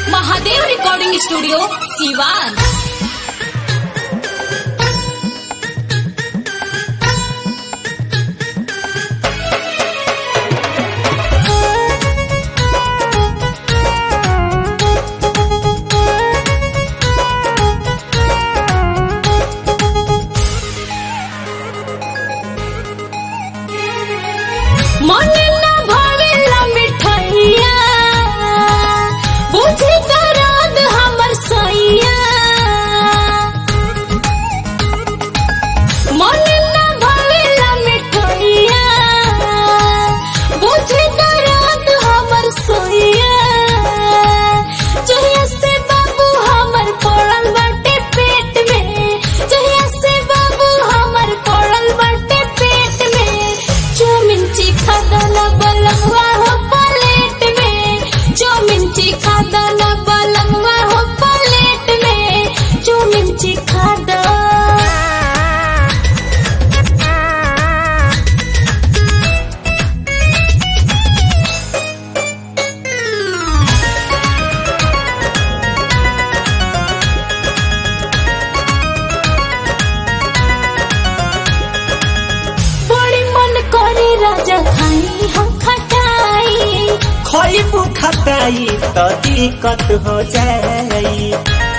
Mahadev recording studio Siwan মনে না ভাবেলা মিঠাইয়া বুঝি দরদ हमर सैया মনে না ভাবেলা মিঠাইয়া বুঝি दरद हमर सैया जहिया से बाबू हमर पड़ल बाटे पेट में जहिया से बाबू हमर पड़ल बाटे पेट में चौमिन चिखा दाना बलंगवा हो प्लेट में चौमिन चिखा दाना बलंगवा हो प्लेट में चौमिन चिखा दो बड़ी मन करे राजा खाई हम खटाई खइबू खटाई त दिक्कत हो जाई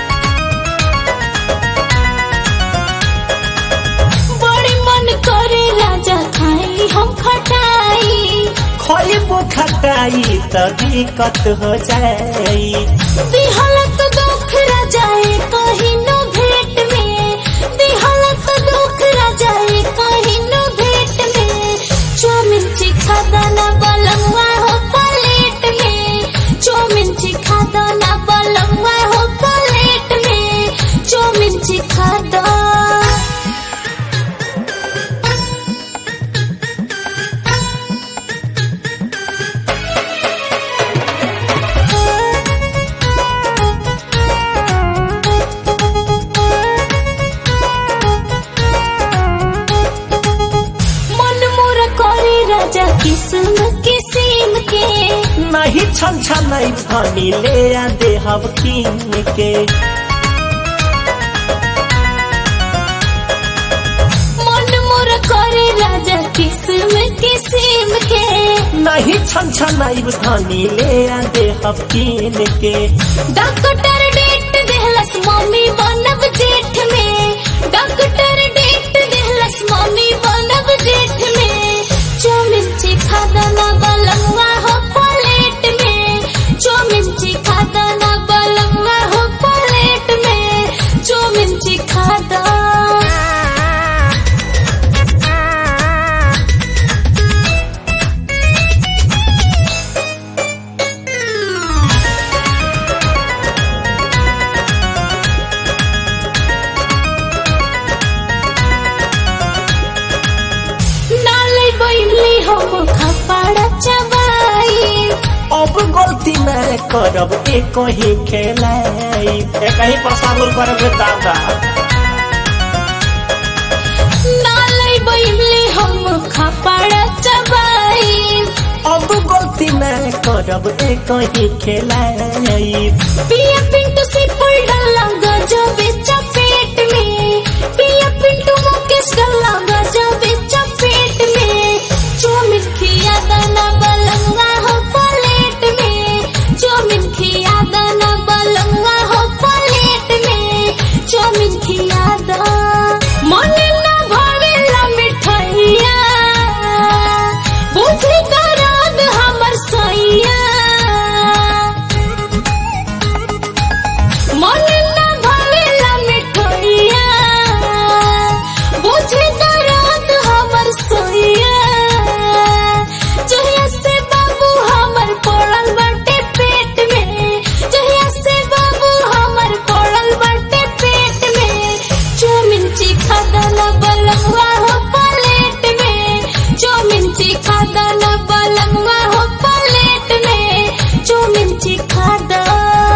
बड़ी मन करे राजा खाई हम खटाई खइबू खटाई त दिक्कत हो जाई दिहलत दुख राजाए कहीं नो भेंट में दिहलत दुख राजाए कहीं नो भेंट में चौमिन चिखा दाना बलंगवा हो प्लेट में चौमिन चिखा दाना बलंगवा हो प्लेट में चौमिन चिखा दो मन मोर करे राजा किस्म किस्म के नहीं छन छन भनी ले आ देहब कीन के मन मोर करे राजा किस्म किस्म के नहीं छन छन धनी ले आ देहब कीन के डॉक्टर डेट देहलस मम्मी बनब जेठ में डॉक्टर डेट देहलस मम्मी बनब जेठ में चौमिन चिखा दाना बलंगवा हो प्लेट में चौमिन चिखा दाना बलंगवा हो प्लेट में चौमिन चिखा दो नाले बैली हम खपाड़ा चबाई अब गलती न करब एक ही खेलाई एक ही पसाबुल करब रे दादा नाले बैली हम खपाड़ा चबाई अब गलती न करब एक ही खेलाई पिया पिन